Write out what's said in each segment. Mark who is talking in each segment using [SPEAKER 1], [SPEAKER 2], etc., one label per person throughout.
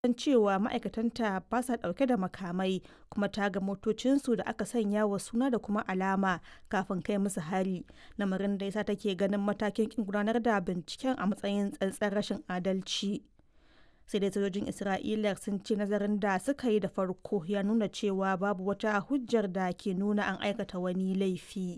[SPEAKER 1] san cewa ma'aikatanta ba sa ɗauke da makamai kuma ta ga motocinsu da aka sanya wa suna da kuma alama kafin kai musu hari lamarin da yasa take ganin matakin kin gudanar da binciken a matsayin tsantsar rashin adalci sai dai sojojin isra'ila sun ce nazarin da suka yi da farko ya nuna cewa babu wata hujjar da ke nuna an aikata wani laifi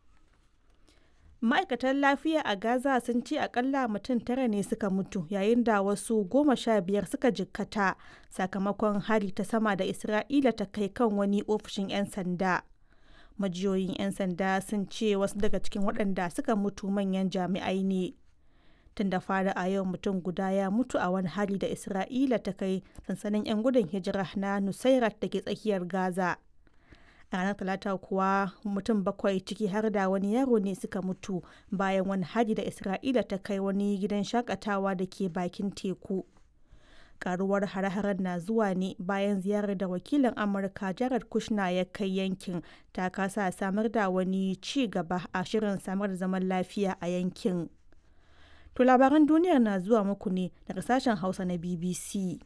[SPEAKER 1] ma'aikatan lafiya a gaza sun ce akalla mutum tara ne suka mutu yayin da wasu goma sha biyar suka jikkata sakamakon hari ta sama da isra'ila ta kai kan wani ofishin 'yan sanda majiyoyin 'yan sanda sun ce wasu daga cikin waɗanda suka mutu manyan jami'ai ne tun da fara a yau mutum guda ya mutu a wani hari da isra'ila ta kai sansanin 'yan gudun hijira na nusairat da ke tsakiyar gaza a ranar talata kuwa mutum bakwai ciki har da wani yaro ne suka mutu bayan wani hari da isra'ila ta kai wani gidan shakatawa da ke bakin teku karuwar hare-haren na zuwa ne bayan ziyarar da wakilin amurka jared kushner ya kai yankin ta kasa samar da wani ci gaba a shirin samar da zaman lafiya a yankin to labaran duniyar na zuwa muku ne daga sashen hausa na bbc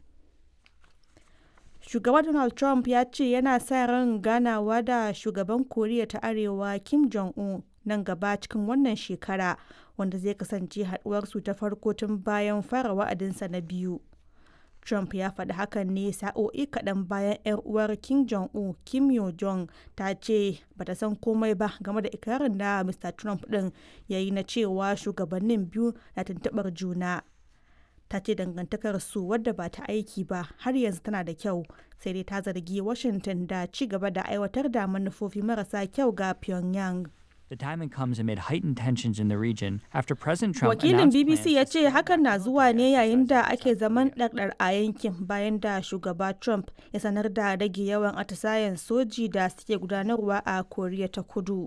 [SPEAKER 1] shugaba donald trump ya ce yana sa ran ganawa da shugaban koriya ta arewa kim jong-un nan gaba cikin wannan shekara wanda zai kasance haduwarsu ta farko tun bayan fara wa'adinsa na biyu trump ya faɗi hakan ne sa'o'i kaɗan bayan 'yar uwar kim jong-un kim yo jong ta ce bata san komai ba game da ikirarin da mr trump ɗin ya yi na cewa shugabannin biyu na tuntuɓar juna ta ce dangantakar su wadda ba ta aiki ba har yanzu tana da kyau sai dai ta zargi washington da ci gaba da aiwatar da manufofi marasa kyau ga pyongyang
[SPEAKER 2] The timing comes amid heightened tensions in the region after President Trump
[SPEAKER 1] Wakilin
[SPEAKER 2] announced
[SPEAKER 1] BBC
[SPEAKER 2] plans
[SPEAKER 1] ya
[SPEAKER 2] to
[SPEAKER 1] ce hakan na zuwa ne yayin da ake zaman ɗarɗar a yankin bayan da shugaba Trump ya sanar da rage yawan atisayen soji da suke gudanarwa a Koriya ta Kudu.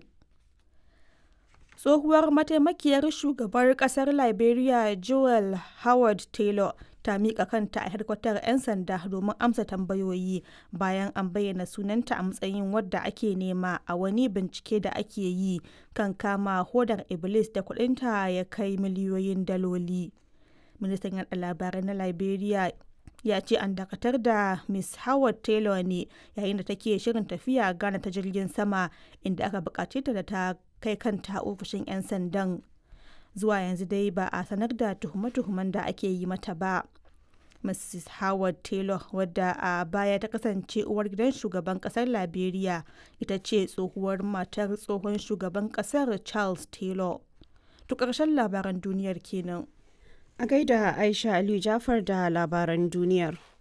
[SPEAKER 1] Tsohuwar mataimakiyar shugabar kasar Liberia Joel Howard Taylor ta miƙa kanta a hedkwatar 'yan sanda domin amsa tambayoyi bayan an bayyana sunanta a matsayin wadda ake nema a wani bincike da ake yi kan kama hodar Iblis da kudinta ya kai miliyoyin daloli. Ministan yaɗa labarai na Liberia ya ce an dakatar da Miss Howard Taylor ne yayin da take shirin tafiya Ghana ta jirgin sama inda aka bukace ta da ta kai kanta ofishin 'yan sandan. Zuwa yanzu dai ba a sanar da tuhume-tuhumen da ake yi mata ba. Mrs. Howard Taylor wadda a baya ta kasance uwar gidan shugaban kasar Liberia ita ce tsohuwar matar tsohon shugaban kasar Charles Taylor. To ƙarshen labaran duniyar kenan.
[SPEAKER 3] A gaida Aisha Aliyu Jafar da labaran duniyar.